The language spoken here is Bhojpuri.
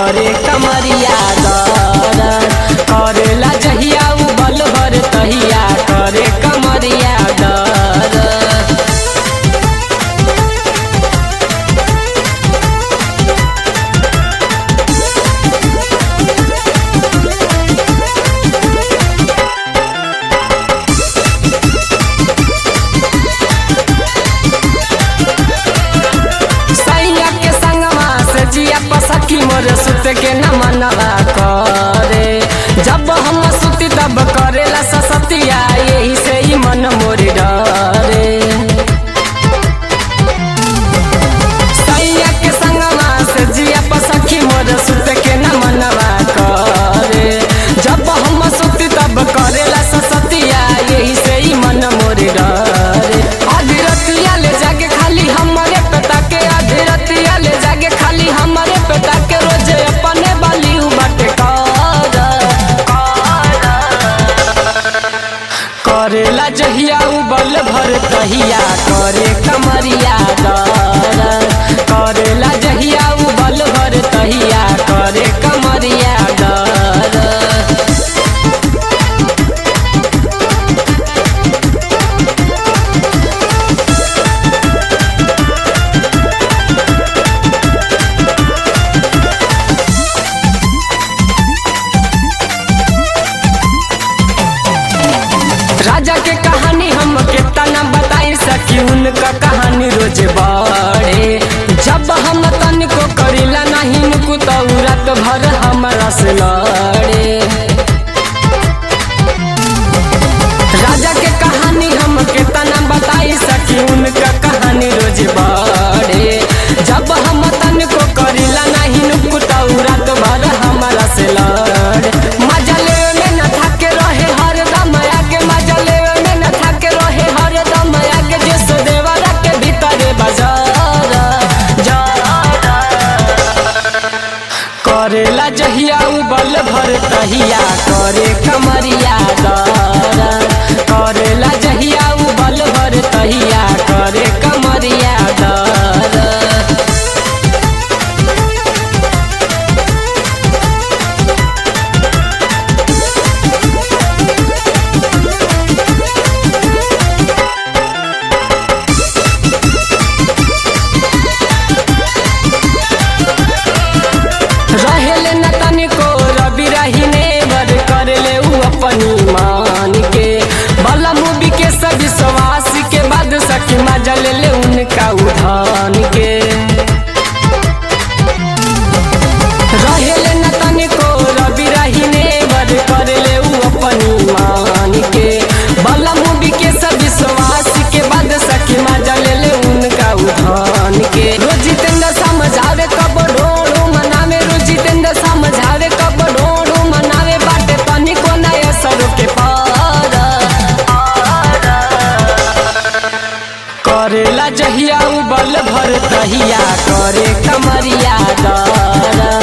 करे कमरिया दर्द करेला जहिया उ बल भर तहिया करे कमरिया दर्द सैया के संगमा से जिया पसखी मोर सुत के न मनवा करे जब हम सुती तब करेला ससतिया यही से ही मन मोर डरे सैया के संगमा से जिया पसखी मोर सुत के न मनवा करे जब हम सुती तब करेला ससतिया यही से ही मन मोर डरे आधी रतिया ले जाके खाली हमरे पता के आधी रतिया ले जाके खाली हमरे पता के रोज अपने बाली उ बाटे करेला जहिया उ बल भर तहिया करे कमरिया दर्द करेला जहिया उ बल भर तहिया करे कमरिया दर्द राजा के कहानी हम कितना बताई सकी उनका कहानी रोज बढ़े जब हम तनिको करीला नहीं नुकु तो रात भर हमारा से लड़े राजा के कहानी हम कितना बताई सकी उनका कहानी रोज बढ़े जब हम तनिको करीला नहीं नुकु तो रात भर हमारा से लड़े मजा लेवे में न थके रहे हरदम आगे मजा लेवे में न थके रहे हरदम आगे जिस देवरा के भीतर बाजार करेला जहिया उ बल भर तहिया करे कमरिया दर्द करेला जहिया उ बल भर तहिया करे कमरिया दर्द रहेले न तनिको रवि रहीने बर करले उ अपनी मान के बला मूवी के सब विश्वास के बाद सखी मजा ले ले उनका उधान के रहेले न तनिको रवि रहीने बर करले उ अपनी मान के बला मूवी के सब विश्वास के बाद सखी मजा ले ले उनका उधान के रोज जितेंद्र समझावे कब ढोड़ू मनावे रोज जितेंद्र समझावे कब ढोड़ू मनावे बाटे तनिको नया सर के पार करेला जहिया उ बल भर तहिया करे कमरिया दर्द